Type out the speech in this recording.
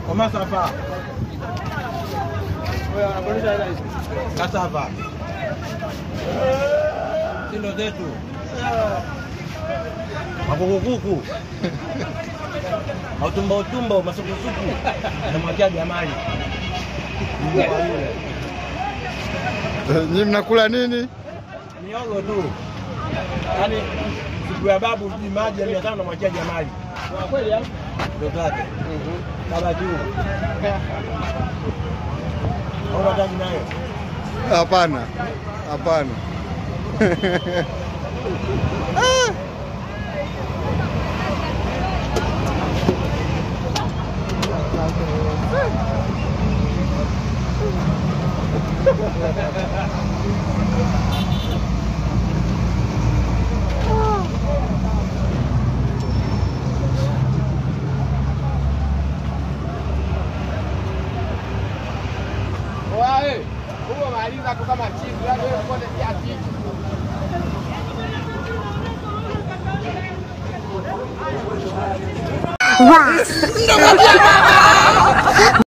Komasava. Kasava. Sindo zetu. Makukukuku. Autumba utumba masukusuku. Namwachia Jamali. Mbwa yule. Nyinyi mnakula nini? Miogo tu. Yaani siku ya babu sijui maji ya mia tano namwachia Jamali. Ndo zake. Baba juu. Au unataka nayo? Hapana, hapana. Huo maliza tu kama chizi, yaani wewe ukote kiasi hicho.